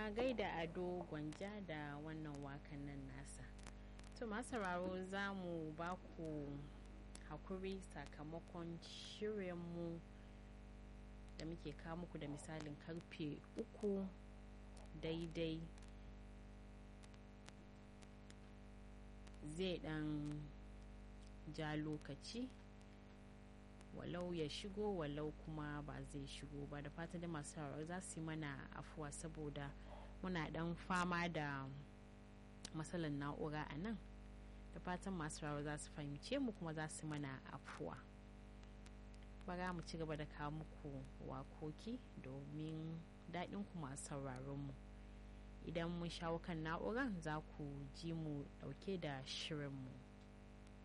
a gaida ado gwanja da wannan wakan nan nasa to masu sauraro za mu ba ku hakuri sakamakon shirinmu da muke kawo muku da misalin karfe uku daidai zai dan ja lokaci walau ya shigo walau kuma ba zai shigo ba da fatan da masu sauraro za su yi mana afuwa saboda muna dan fama da matsalar na'ura a nan da fatan masu sauraro za su fahimce mu kuma za su mana afuwa bara mu ci gaba da kawo muku wakoki domin daɗin ku masu sauraron mu idan mun shawo kan na'uran za ku ji mu ɗauke da shirinmu